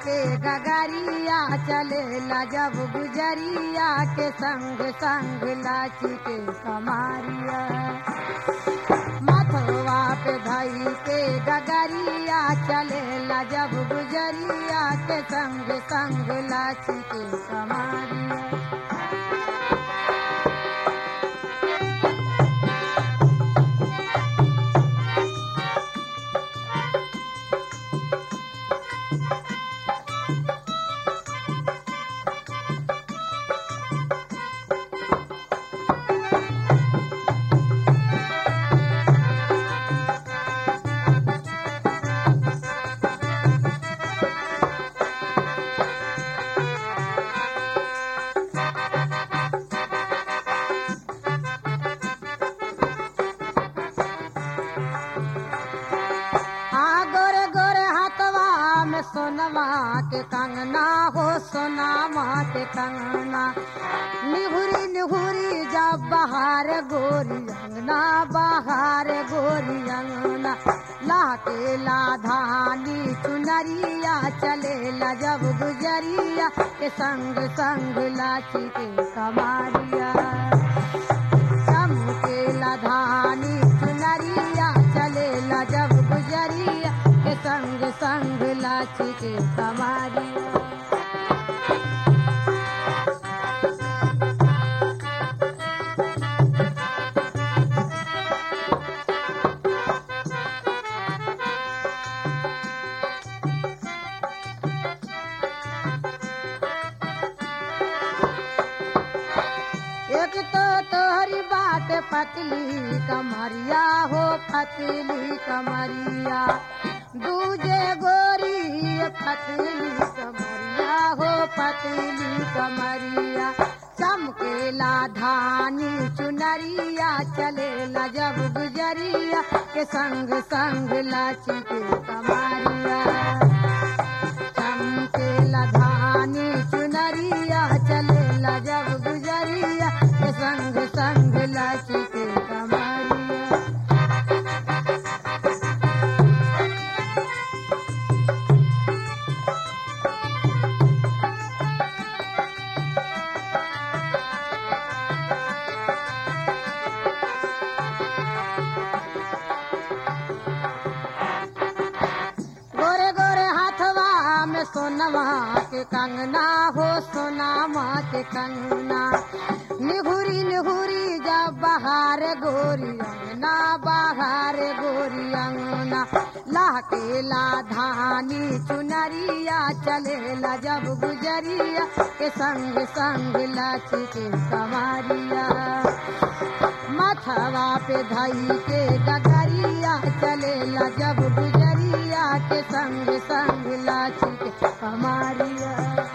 के गगरिया चलेला जब गुजरिया के संग संग लाची के कमारिया मथवा पे धई के गगरिया चलेला जब गुजरिया के संग संग लाची के कमारिया आ गोरे गोरे हाथवा में सोनवा के कंगना हो सोनामा के कंगना निहुरी निहुरी जब बहार गोरी अंगना बहार गोरी अंगना लाके लाधानी चुनरिया चलेला जब गुजरिया के संग संग लाची के कमारिया चमकेला धानी चुनरिया चलेला जब गुजरिया के संग संग लाची के कमारिया एक तो तोहरी बात पतली कमरिया हो पतली कमरिया दूजे गोरी पतली कमरिया हो पतली कमरिया चमकेला धानी चुनरिया चलेला जब गुजरिया के संग संग लाची के कमरिया चमकेला धानी चुनरिया चलेला जब गुजरिया के संग संग लाची के कमरिया गोरे गोरे हाथवा में सोनवा के कंगना हो सोनामा के कंगना निहुरी निहुरी जब बहार गोरी अंगना बहार गोरी अंगना लाके ला धानी चुनरिया चलेला जब गुजरिया के संग संग लाची के कमारिया मथवा पे धई के गगरिया चलेला जब गुजरिया के संग संग लाची के कमारिया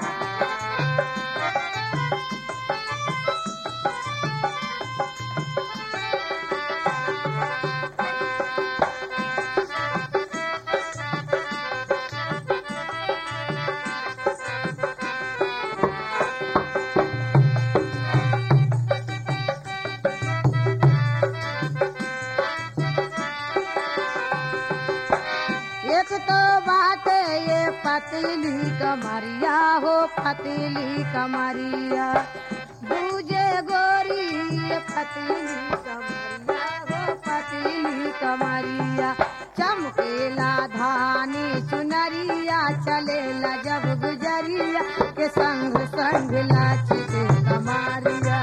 एक तो बात ये पतली कमरिया हो पतली कमरिया दूजे गोरी ये पतली कमरिया हो पतली कमरिया चमकेला धानी चुनरिया चलेला जब गुजरिया के संग संग लाची के कमारिया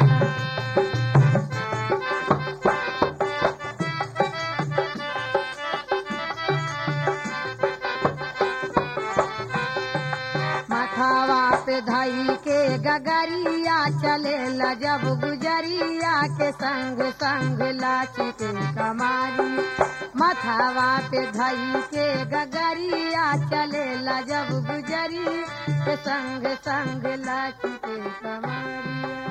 मथावा पे धई के गगरिया चलेला जब गुजरिया के संग संग लाची के कमारी मथावा पे धई के गगरिया चलेला जब गुजरी के संग संग लाची के कमारिया